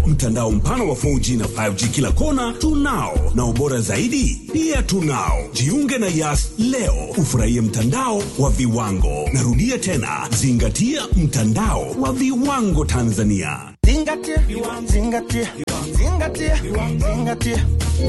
Mtandao mpana wa 4G na 5G kila kona tunao, na ubora zaidi pia tunao. Jiunge na Yas leo ufurahie mtandao wa viwango. Narudia tena, zingatia mtandao wa viwango Tanzania. Zingatia, zingatia, zingatia, zingatia.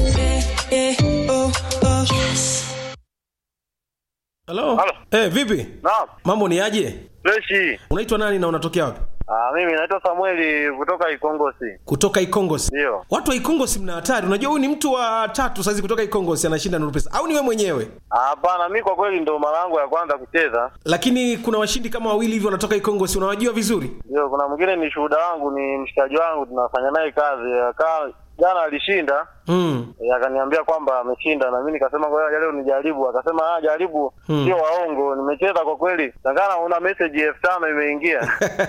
Halo. Halo. Eh, vipi? Naam, Mambo ni aje? freshi. Unaitwa nani na unatokea wapi? Ah, mimi naitwa Samueli kutoka Ikongosi. Kutoka Ikongosi. Ndio. Watu wa Ikongosi mna hatari. Unajua huyu ni mtu wa tatu saizi kutoka Ikongosi anashinda Nuru Pesa. Au ni wewe mwenyewe? Ah, Hapana, mi kwa kweli ndo mara yangu ya kwanza kucheza. Lakini kuna washindi kama wawili hivi wanatoka Ikongosi. Unawajua vizuri? Ndio, kuna mwingine ni shuhuda wangu, ni mshikaji wangu, tunafanya naye kazi. Akaa jana alishinda, Mm. eh, akaniambia kwamba ameshinda, na mimi nikasema ngoja leo nijaribu. Akasema ah, jaribu, Hmm. sio waongo. Nimecheza kwa kweli, tangana una message elfu tano imeingia.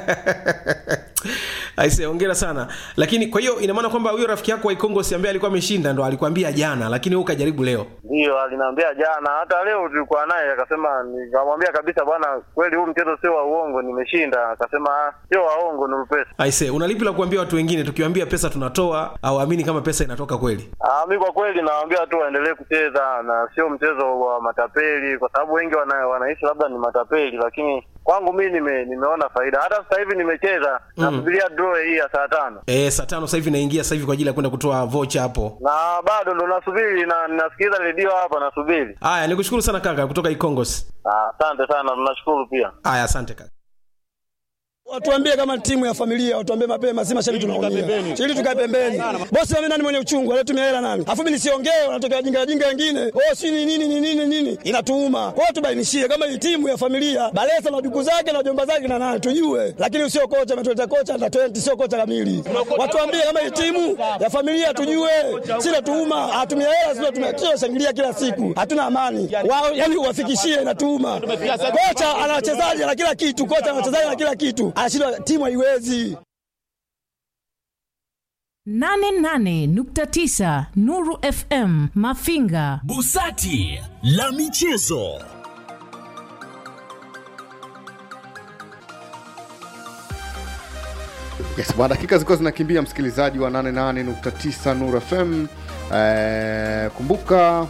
Aise, hongera sana. Lakini kwa hiyo ina maana kwamba huyo rafiki yako wa Ikongosi ambaye alikuwa ameshinda ndo alikwambia jana, lakini wewe ukajaribu leo. Ndio, aliniambia jana, hata leo tulikuwa naye, akasema, nikamwambia kabisa, bwana, kweli huu mchezo sio wa uongo, nimeshinda. Akasema ah, sio waongo, ni pesa. Aise, unalipi la kuambia watu wengine tukiwaambia pesa tunatoa au amini kama pesa inatoka kweli? Ah, mi kwa kweli nawaambia tu waendelee kucheza na sio mchezo wa matapeli, kwa sababu wengi wana, wanaishi labda ni matapeli, lakini kwangu mi nime, nimeona faida. Hata sasa hivi nimecheza Mm. nasubiria draw hii ya saa tano Eh, saa tano sasa hivi naingia sasa hivi kwa ajili ya kwenda kutoa vocha hapo. na bado ndo nasubiri na nasikiliza redio hapa nasubiri. Haya, nikushukuru sana kaka kutoka Ikongosi. Ah, Asante sana, tunashukuru pia. Haya, asante kaka. Watuambie kama timu ya familia, watuambie mapema, si mashabiki tunaumia. Ili tukae pembeni. Bosi wame nani mwenye uchungu, alitumia hela nani? Afu mimi nisiongee, wanatokea jinga jinga wengine. Oh, si ni nini ni nini nini? Inatuuma. Kwa hiyo tubainishie kama hii timu ya familia, Balesa na duku zake na jomba zake na nani tujue. Lakini sio kocha ametuleta kocha na 20 sio kocha kamili. Watuambie kama hii timu ya familia tujue. Si natuuma, atumia hela sio tumia shangilia kila siku. Hatuna amani. Wao yani uwafikishie inatuuma. Kocha ana wachezaji na kila kitu, kocha ana wachezaji na kila kitu. Anashindwa timu haiwezi. 88.9 Nuru FM Mafinga. Busati la michezo. Yes, bwana, dakika zilikuwa zinakimbia, msikilizaji wa 88.9 Nuru FM. Eh, kumbuka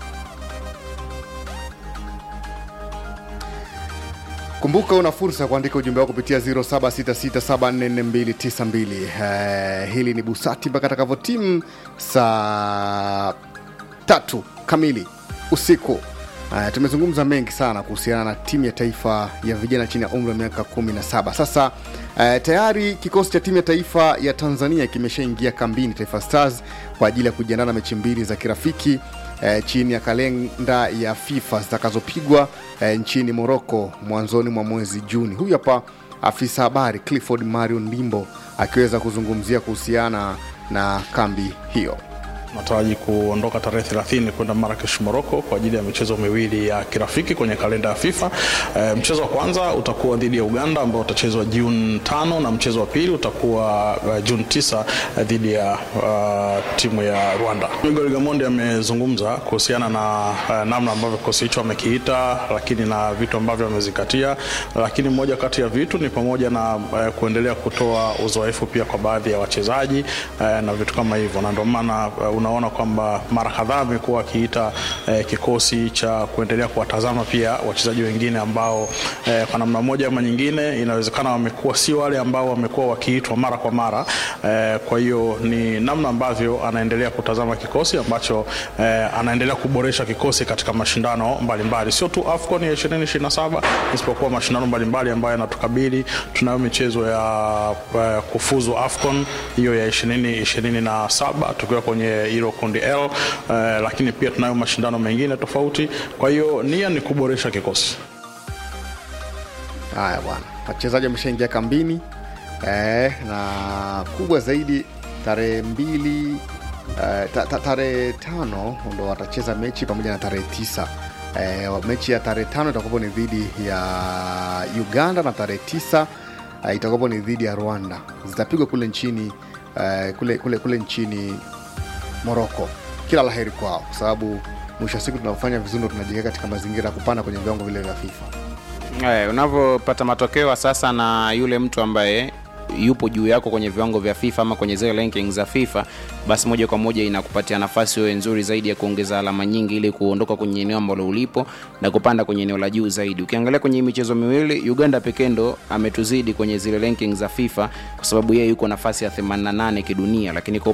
kumbuka una fursa ya kuandika ujumbe wako kupitia 0766744292 eh, hili ni busati mpaka atakavyotimu saa tatu kamili usiku uh, tumezungumza mengi sana kuhusiana na timu ya taifa ya vijana chini ya umri wa miaka 17 sasa uh, tayari kikosi cha timu ya taifa ya tanzania kimeshaingia kambini taifa stars kwa ajili ya kujiandaa na mechi mbili za kirafiki eh, chini ya kalenda ya fifa zitakazopigwa eh, nchini moroko mwanzoni mwa mwezi juni huyu hapa afisa habari clifford mario ndimbo akiweza kuzungumzia kuhusiana na kambi hiyo nataraji kuondoka tarehe 30 kwenda Marrakesh Morocco kwa ajili ya michezo miwili ya kirafiki kwenye kalenda ya FIFA. E, mchezo wa kwanza utakuwa dhidi ya Uganda ambao utachezwa Juni tano na mchezo wa pili utakuwa uh, Juni tisa uh, dhidi ya uh, timu ya Rwanda. Miguel Gamondi amezungumza kuhusiana na uh, namna ambavyo kikosi hicho amekiita, lakini na vitu ambavyo amezingatia, lakini moja kati ya vitu ni pamoja na uh, kuendelea kutoa uzoefu pia kwa baadhi ya wachezaji uh, na vitu kama hivyo, na ndio maana uh, unaona kwamba mara kadhaa amekuwa akiita eh, kikosi cha kuendelea kuwatazama pia wachezaji wengine ambao eh, kwa namna moja ama nyingine inawezekana wamekuwa sio wale ambao wamekuwa wakiitwa mara kwa mara eh, kwa hiyo ni namna ambavyo anaendelea kutazama kikosi ambacho eh, anaendelea kuboresha kikosi katika mashindano mbalimbali sio tu AFCON ya 2027 isipokuwa mashindano mbalimbali ambayo yanatukabili tunayo michezo ya eh, kufuzu AFCON hiyo ya 2027 tukiwa kwenye hilo kundi L uh, lakini pia tunayo mashindano mengine tofauti. Kwa hiyo nia ni kuboresha kikosi. haya bwana wachezaji wameshaingia kambini eh, na kubwa zaidi tarehe mbili eh, ta, ta, tarehe tano ndo watacheza mechi pamoja na tarehe tisa eh, mechi ya tarehe tano itakuwapo ni dhidi ya uganda na tarehe tisa eh, itakuwapo ni dhidi ya rwanda zitapigwa kule nchini eh, kule, kule, kule nchini moroko kila laheri kwao kwa sababu mwisho wa siku tunafanya vizuri ndo tunajiweka katika mazingira ya kupanda kwenye viwango vile vya fifa Eh, unavyopata matokeo sasa na yule mtu ambaye yupo juu yako kwenye viwango vya fifa ama kwenye zile ranking za fifa basi moja kwa moja inakupatia nafasi wewe nzuri zaidi ya kuongeza alama nyingi ili kuondoka kwenye eneo ambalo ulipo na kupanda kwenye eneo la juu zaidi ukiangalia kwenye hii michezo miwili uganda pekee ndo ametuzidi kwenye zile ranking za fifa kwa sababu yeye yuko nafasi ya 88 kidunia lakini kwa